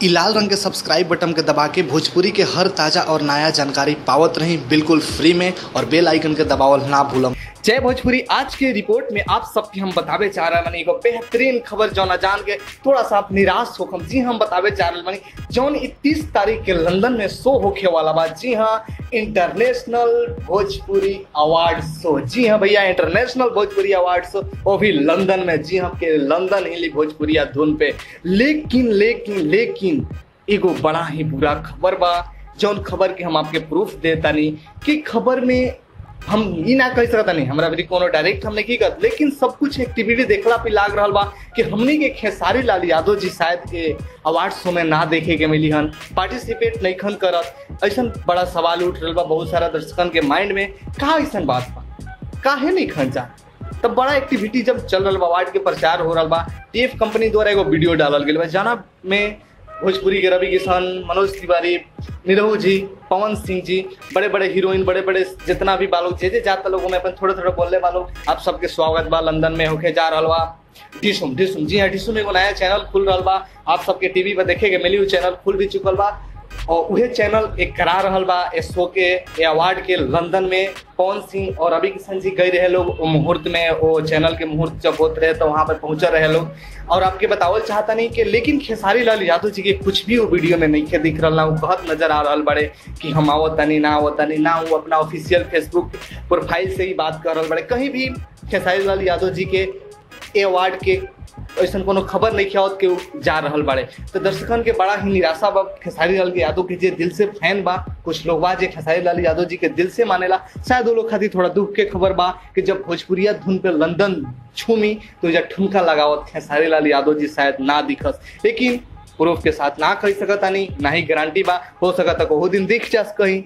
इ लाल रंग के सब्सक्राइब बटन के दबा के भोजपुरी के हर ताजा और नया जानकारी पावत रही बिल्कुल फ्री में और बेल आइकन के दबावल ना भूलम जय भोजपुरी आज के रिपोर्ट में आप सबके हम बतावे चाह रहे मानी एगो बेहतरीन खबर जौन जान के थोड़ा सा आप निराश होकम जी हम बतावे चाह रहे मानी जौन इकतीस तारीख के लंदन में शो होके वाला बा जी हाँ इंटरनेशनल भोजपुरी अवार्ड शो जी हाँ भैया इंटरनेशनल भोजपुरी अवार्ड शो वो भी लंदन में जी हाँ के लंदन हिली भोजपुरिया धुन पे लेकिन लेकिन लेकिन एगो बड़ा ही बुरा खबर बा जौन खबर के हम आपके प्रूफ देतानी कि खबर में हम ई ना कह सकता नहीं हमरा भी कोनो डायरेक्ट हमने की कर लेकिन सब कुछ एक्टिविटी देखला पे लाग रहा बा कि हमने के खेसारी लाल यादव जी शायद के अवार्ड शो में ना देखे के मिली हन पार्टिसिपेट नहीं खन करत ऐसा बड़ा सवाल उठ रहा बा बहुत सारा दर्शकन के माइंड में का ऐसा बात बा काहे नहीं खन जा तब बड़ा एक्टिविटी जब चल रहा बा अवार्ड के प्रचार हो रहा बा टीएफ कंपनी द्वारा एगो वीडियो डालल गेल बा जाना में भोजपुरी के रवि किशन मनोज तिवारी निरहू जी पवन सिंह जी बड़े बड़े हीरोइन बड़े बड़े जितना भी बालोग जे जे जाता लोगों में अपन थोड़े थोड़े बोलने वालों आप सबके स्वागत बा लंदन में होके जा रहा बा डिसुम डिसुम जी हाँ डिसुम एगो नया चैनल खुल रहा बा आप सबके टीवी पर देखे के मिली चैनल खुल भी चुकल बा और उहे चैनल एक करा रहल बा ए शो के ए अवार्ड के लंदन में पवन सिंह और रवि किशन जी गए रहे लोग वो मुहूर्त में वो चैनल के मुहूर्त जब होते रहे तो वहां पर पहुंचे रहे लोग और आपके बतावल चाहता नहीं कि लेकिन खेसारी लाल यादव जी के कुछ भी वो वीडियो में नहीं के दिख रहा वो बहुत नजर आ रहा बड़े कि हम आवत तनी ना आवत तनी ना वो अपना ऑफिशियल फेसबुक प्रोफाइल से ही बात कर रहा बड़े कहीं भी खेसारी लाल यादव जी के ए अवार्ड के ऐसा कोनो खबर नहीं खियावत के उ जा रहल बाड़े तो दर्शकन के बड़ा ही निराशा बा खेसारी लाल यादव के जे दिल से फैन बा कुछ लोग बा जे खेसारी लाल यादव जी के दिल से मानेला शायद वो लोग खातिर थोड़ा दुख के खबर बा कि जब भोजपुरिया धुन पे लंदन छूमी तो जब ठुमका लगावत खेसारी लाल यादव जी शायद ना दिखस लेकिन प्रूफ के साथ ना कह सकता नहीं ना ही गारंटी बा हो सकता को दिन दिख जास कहीं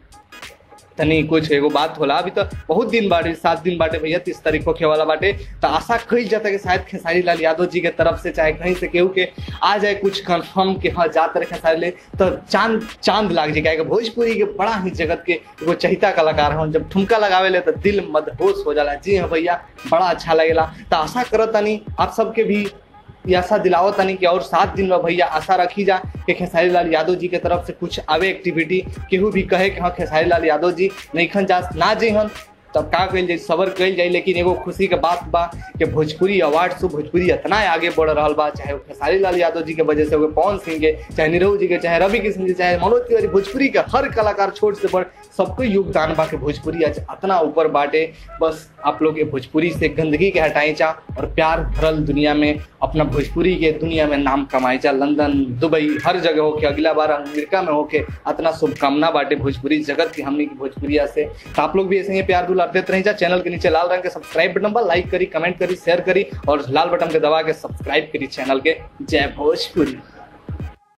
तनी कुछ एगो बात होला अभी तो बहुत दिन बाटे सात दिन बाटे भैया तीस तारीख को खे वाला बाटे तो आशा कही जाता कि शायद खेसारी लाल यादव जी के तरफ से चाहे कहीं से केहू के आ जाए कुछ कंफर्म के हाँ जाते रहे खेसारी ले तो चांद चांद लाग जाए भोजपुरी के बड़ा ही जगत के एगो चहिता कलाकार हूँ जब ठुमका लगावे ले तो दिल मदहोश हो जाला जी हाँ भैया बड़ा अच्छा लगेला तो आशा करत तनी आप सबके भी ये आशा दिलाओ तनी कि और सात दिन में भैया आशा रखी जा कि खेसारी लाल यादव जी के तरफ से कुछ आवे एक्टिविटी केहू भी कहे कि हाँ खेसारी लाल यादव जी नहीं खन जा ना जे हन तब का कल जाए सबर कल जाए लेकिन एगो खुशी के बात बा कि भोजपुरी अवार्ड से भोजपुरी इतना आगे बढ़ रहा बा चाहे वो खेसारी लाल यादव जी के वजह से हो पवन सिंह के चाहे निरहू जी के चाहे रवि किशन जी चाहे मनोज तिवारी भोजपुरी के हर कलाकार छोट से बड़ सबको योगदान बा के भोजपुरी आज इतना ऊपर बाटे बस आप लोग ये भोजपुरी से गंदगी के हटाई चा और प्यार भरल दुनिया में अपना भोजपुरी के दुनिया में नाम कमाई चा लंदन दुबई हर जगह होके अगला बार अमेरिका में होके इतना शुभकामना बाटे भोजपुरी जगत की हमने की भोजपुरिया से तो आप लोग भी ऐसे ही प्यार दुलार देते रही जा चैनल के नीचे लाल रंग के सब्सक्राइब बटन पर लाइक करी कमेंट करी शेयर करी और लाल बटन के दबा के सब्सक्राइब करी चैनल के जय भोजपुरी